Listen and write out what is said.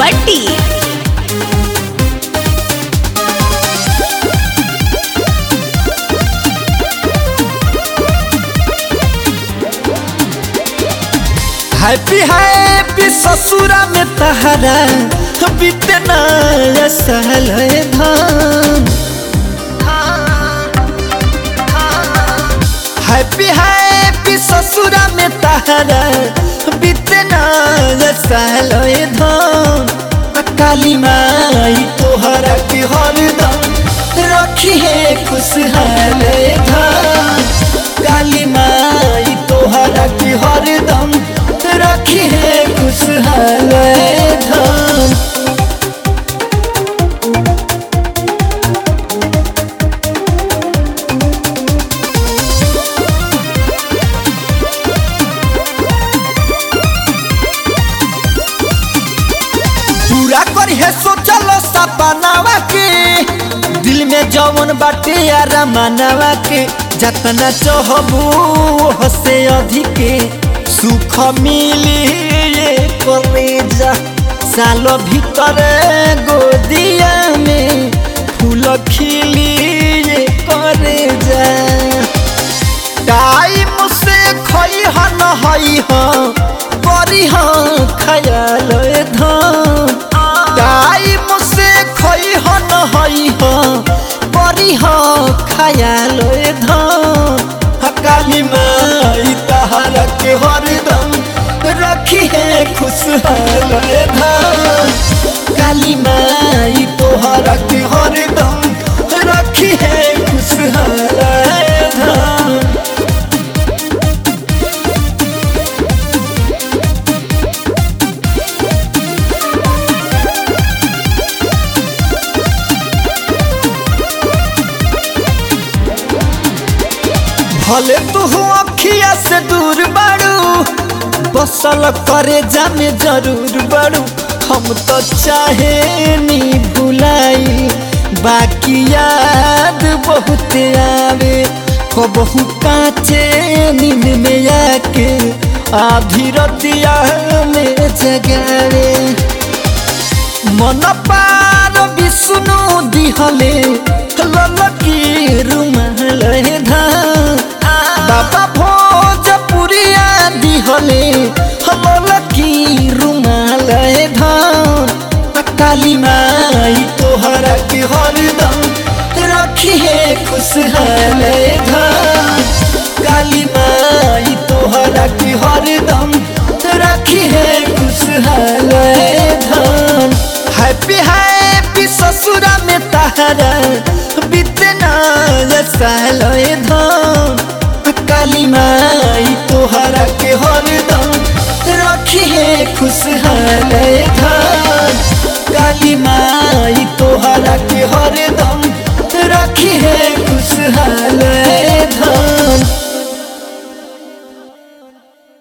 भट्टी happy happy ससुरा में तहरा बीते नया साल है धान हैप्पी हैप्पी ससुरा में तहरा बीते नया साल है धान काली माई तोहरा के हरदम रखी है खुशहाल धान काली माई तोहरा के हरदम रखी है खुशहाल धान पूरा करी है सोचल सपनावा के दिल में जवन बाटे यारा मानवा के जतना चाहबू हसे अधिके सुख मिली ये करे जा सालो भीतर गोदिया में फूल खिली ये करे जा टाइम से खई हन हई ह करी ह खयाल धान टाइम से खई हन हई ह करी ह खयाल धान काली माई तहरा के हरदम रखी है खुशहाल धान काली माई तोहरा के हरदम रखी है खुशहाल धान भले तू अखिया से दूर बाड़ू बसल करे जामे जरूर बाड़ू हम तो चाहे नी भुलाई बाकी याद बहुत आवे हो बहु काचे नींद में आके आधी रतिया में जगावे मन पार विष्णु दिहले ललकी रुमाल धान बाबा भोजपुरिया दिहले ललकी रुमाल धान काली माई तोहरा के हरदम रखी है खुशहाल धान काली माई तोहरा के हरदम रखी है खुशहाल धान हैप्पी हैप्पी ससुरा में तहरा बीते नया साल धान काली माई तोहरा के हरदम रखी है खुशहाल धान